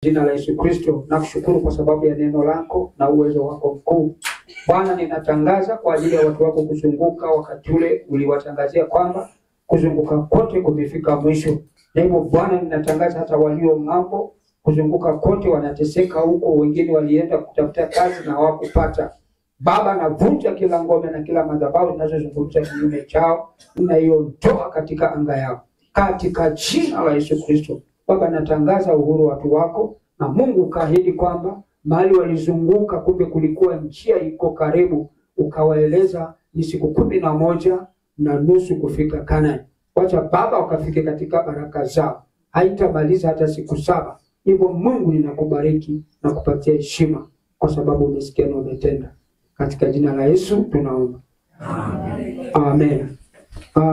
jina la Yesu Kristo, nakushukuru kwa sababu ya neno lako na uwezo wako mkuu. Bwana, ninatangaza kwa ajili ya watu wako kuzunguka. Wakati ule uliwatangazia kwamba kuzunguka kote kumefika mwisho, na hivyo Bwana, ninatangaza hata walio ng'ambo kuzunguka kote wanateseka huko, wengine walienda kutafuta kazi na hawakupata. Baba, navunja kila ngome na kila madhabahu zinazozungumza kinyume chao, naiondoa katika anga yao katika jina la Yesu Kristo. Baba, natangaza uhuru watu wako, na Mungu ukaahidi kwamba mahali walizunguka, kumbe kulikuwa njia iko karibu, ukawaeleza ni siku kumi na moja na nusu kufika Kanaani. Wacha Baba wakafike katika baraka zao, haitamaliza hata siku saba. Hivyo Mungu, ninakubariki na kupatia heshima kwa sababu umesikia na umetenda. Katika jina la Yesu tunaomba, amen.